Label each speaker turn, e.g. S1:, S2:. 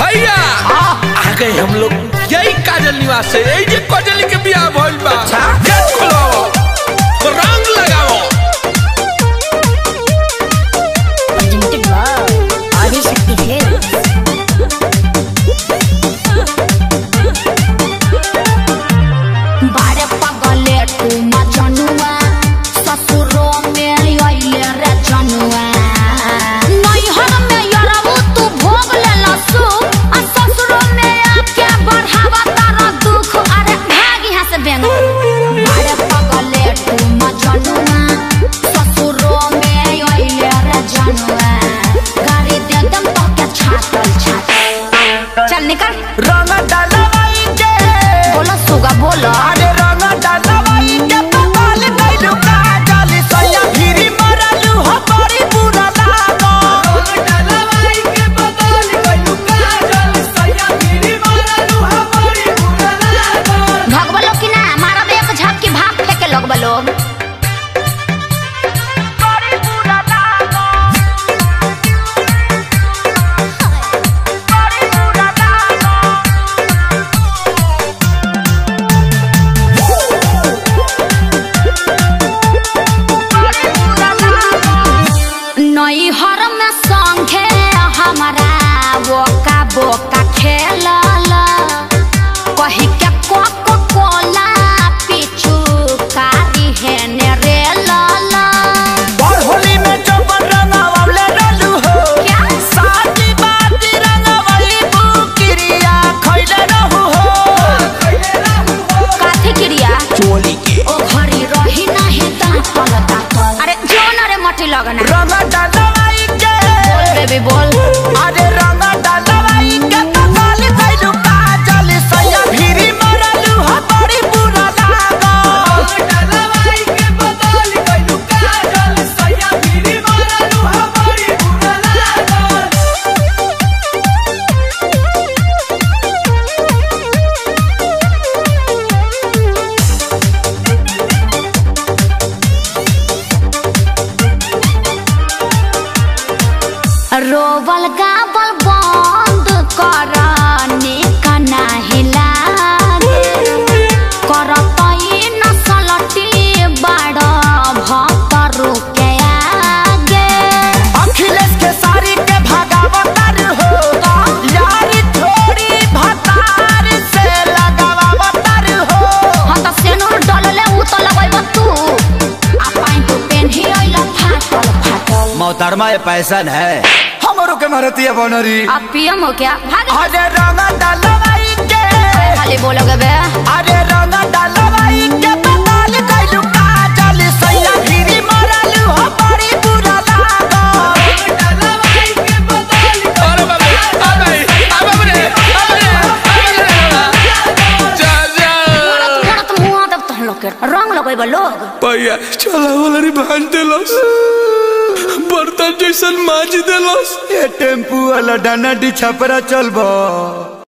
S1: भैया आ गए हम लोग यही काजल निवास से यही जे काजली के बियाह भइल बा गेट खोलाओ रंग लगाओ
S2: presented by Adishakti Films. बारे पगले तू मजनुआ ससुरो में अइले रे जनुआ नैहर में यरबू तू भोग ले लसु आ ससुरो में आके बढ़ावा तारा दुख अरे भाग यहाँ से बेंग बारे पगले तू मजनुआ ससुरो में अइले रे जनुआ गाड़ी दे दम तो के छातल छातल चल निकल
S3: रंग डालवाई के
S2: बोलो सुगा बोलो
S3: अरे रंग डालवाई के पकाल गइलू काजल सैया भिरी मरलू हो बड़ी बुरा लागो रंग डालवाई के पकाल गइलू काजल सैया भिरी मरलू हो बड़ी बुरा लागो
S2: भगवा लोग की ना मारब एक झप की भाप लेके लोग लोग
S3: बड़ी बुरा लागो बड़ी बुरा लागो
S2: नैहर में संगे हमारा बोका बोका खेलल कही के कोको कोला पीछू कारी है ने रे लाला
S3: और होली में चौपन रंगावले रहलू हो
S2: क्या?
S3: साथी बाती रंगावली बुकिरिया खइले रहू हो
S2: काथी क्रिया
S3: चोली के
S2: ओ घरी रही नहीं दांतल दांतल अरे जोन रे मटी लगना
S3: रंग डालवाई के
S2: बोल बेबी बोल
S3: अरे रंग डालवाई के पकाल गइलू काजल सैया भिरी मरलू हो बड़ी बुरा लागो डालवाई के पकाल गइलू काजल सैया भिरी मरलू हो बड़ी बुरा लागो
S2: रोवल गावल बंद कर निका नाही लागे करत ई नसलटी बड़ भक्तरू के आगे
S3: अखिलेश के सारी के भगावतार हो यारी थोड़ी भतार से लगावतार हो
S2: हम त सेनुर डलले उ त लगैब तू आ पाइन तू पेन्ही अइला फाटल फाटल
S3: मोहतरमा ये पैसन है हमरो के मारतिया बनरी
S2: अब पियम हो क्या भाग
S3: अरे रंग डालवाई के
S2: खाली बोलोगे बे
S3: अरे रंग डालवाई के पताल गइलू काजल सैया गिरी मरलू हो बड़ी बुरा लागो डालवाई के पताल
S1: अरे बाबू आ गए आ बाबू रे आ रे आ रे जा जा
S2: मोरत मुआ दब तहन लोग के रंग लगैब लोग
S1: भैया चला वाला रे भांज देलस बर्तन जैसन माज देलस
S3: ये टेम्पू वाला डाना डी छपरा चलबो